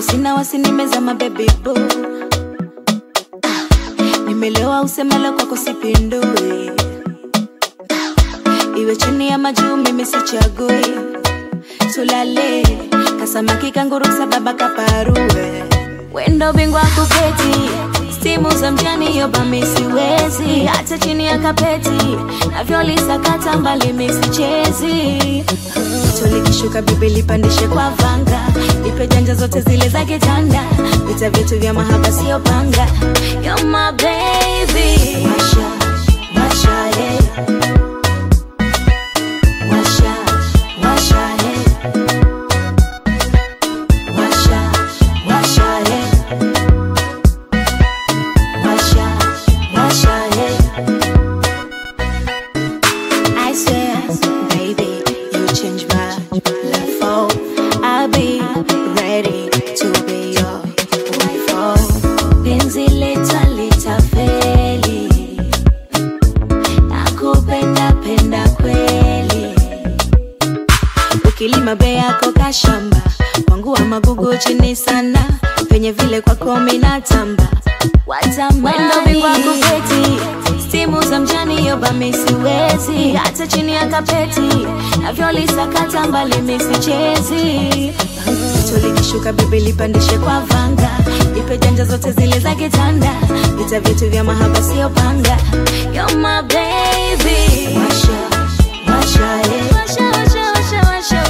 kwako sina wasi nimezama baby boo Ah, nimelewa usemalo kwako sipindui iwe chini ya majuu mimi sichagui tulale kasamaki kanguru sababa kaparue wendo bingwa kuketi stimu za mjani yoba misiwezi hata chini ya kapeti navyolisakata mbali misichezi tulikishuka bibi lipandishe kwa vanga ipe janja zote zile za kitanda vita vyetu vya mahaba sio panga You're my baby Washa, washa, yeah. Washa, washa, yeah. Washa, washa, yeah. Washa, washa, yeah. I swear, baby, you change my life. Oh, I'll be ready to be your wife. Oh, penzi leta litafeli, nakupenda penda kweli. Ukilima bei yako kashamba, wangu wa magugu chini sana, penye vile kwako minatamba watamani kwa kuketi stimu za mjani yoba misiwezi hata chini ya kapeti navyolisakata mbali misichezi tulikishuka bibi lipandishe kwa vanga ipe janja zote zile za kitanda vita vyetu vya mahaba sio panga You're my baby washa, washa, yeah. washa, washa, washa, washa,